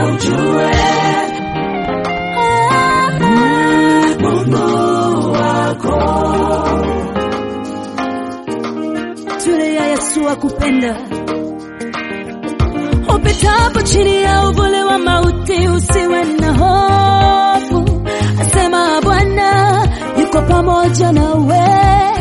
ujue Mungu wako. Tulia, Yesu akupenda. Upitapo chini ya uvuli wa mauti, usiwe na hofu, asema Bwana yuko pamoja nawe,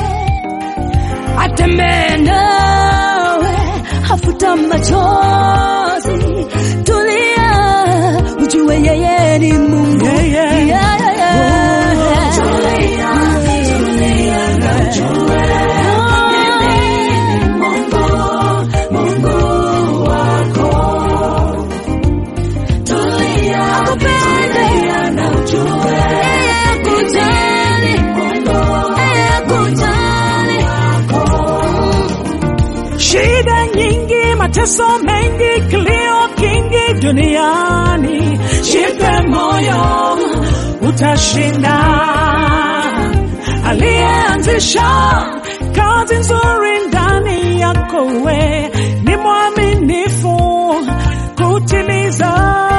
atembee nawe, hafuta machozi. Tulia, ujue yeye ni Mungu. Yeah, yeah. Yeah, yeah, yeah. Tulia, tulia na ujue mimi ni Mungu, Mungu wako. Tulia, tulia na ujue Yeye akujali, yeye akujali. Shida nyingi, mateso mengi, kilio kingi duniani, jipe moyo, utashinda. Aliyeanzisha kazi nzuri ndani yako, we ni mwaminifu kutimiza.